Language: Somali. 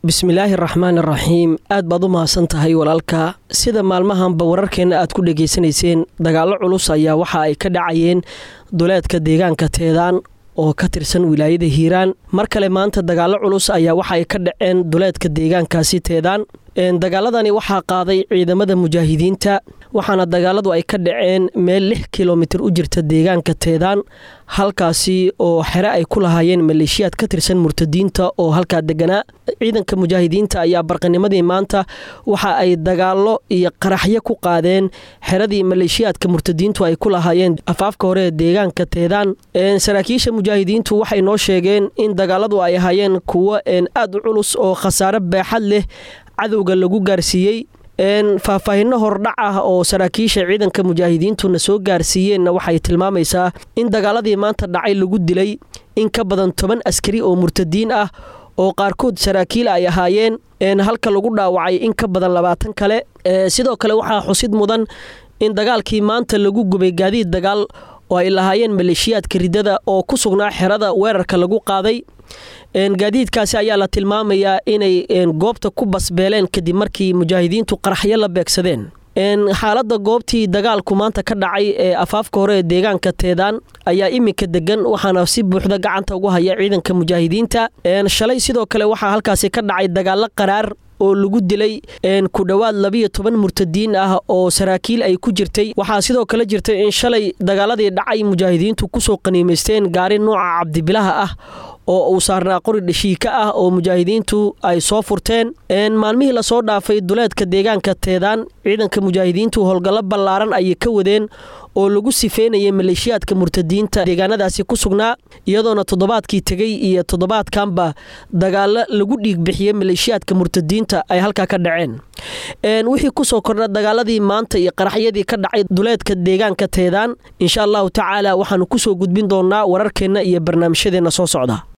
bismillaahi raxmaan raxiim aad baad u mahadsan tahay walaalka sida maalmahanba wararkeenna aad ku dhegaysanayseen dagaallo culus ayaa waxa ay ka dhacayeen duleedka deegaanka teedaan oo ka tirsan wilaayada hiiraan mar kale maanta dagaallo culus ayaa waxa ay ka dhaceen duleedka deegaankaasi teedaan dagaaladani waxaa qaaday ciidamada mujaahidiinta waxaana dagaaladu ay ka dhaceen meel lix kilomitir u jirta deegaanka teedaan halkaasi oo xere ay ku lahaayeen maleeshiyaad ka tirsan murtadiinta oo halkaa deganaa ciidanka mujaahidiinta ayaa barqanimadii maanta waxa ay dagaallo iyo qaraxyo ku qaadeen xeradii maleeshiyaadka murtadiintu ay ku lahaayeen afaafka hore ee deegaanka teedaan saraakiisha mujaahidiintu waxay noo sheegeen in dagaaladu ay ahaayeen kuwo aad u culus oo khasaare baaxad leh cadowga lagu gaarsiiyey faahfaahinno hordhac ah oo saraakiisha ciidanka mujaahidiintuna soo gaarsiiyeenna waxay tilmaamaysaa in dagaaladii maanta dhacay lagu dilay in ka badan toban askari oo murtadiin ah oo qaarkood saraakiil ay ahaayeen halka lagu dhaawacay in ka badan labaatan kale sidoo kale waxaa xusid mudan in dagaalkii maanta lagu gubay gaadiid dagaal oo ay lahaayeen maleeshiyaadka ridada oo ku sugnaa xerada weerarka lagu qaaday gaadiidkaasi ayaa la tilmaamayaa inay goobta ku basbeeleen kadib markii mujaahidiintu qaraxyo la beegsadeen xaaladda goobtii dagaalku maanta ka dhacay ee afaafka hore ee deegaanka teedaan ayaa iminka degan waxaana si buuxda gacanta ugu haya ciidanka mujaahidiinta shalay sidoo kale waxaa halkaasi ka dhacay dagaallo qaraar oo lagu dilay ku dhowaad labiyo toban murtadiin ah oo saraakiil ay ku jirtay waxaa sidoo kale jirtay in shalay dagaaladii dhacay mujaahidiintu kusoo qaniimaysteen gaari nooca cabdibilaha ah oo uu saarnaa qori dhashiika ah oo mujaahidiintu ay soo furteen maalmihii lasoo dhaafay duleedka deegaanka teedaan ciidanka mujaahidiintu howlgallo ballaaran ayay ka wadeen oo lagu sifeynayay maleeshiyaadka murtadiinta deegaanadaasi ku sugnaa iyadoona toddobaadkii tegey iyo toddobaadkanba dagaalo lagu dhiig bixiyey maleeshiyaadka murtadiinta ay halkaa ka dhaceen wixii kusoo kordha dagaaladii maanta iyo qaraxyadii ka dhacay duleedka deegaanka teedaan insha allahu tacaala waxaanu kusoo gudbin doonaa wararkeenna iyo barnaamijyadeenna soo socda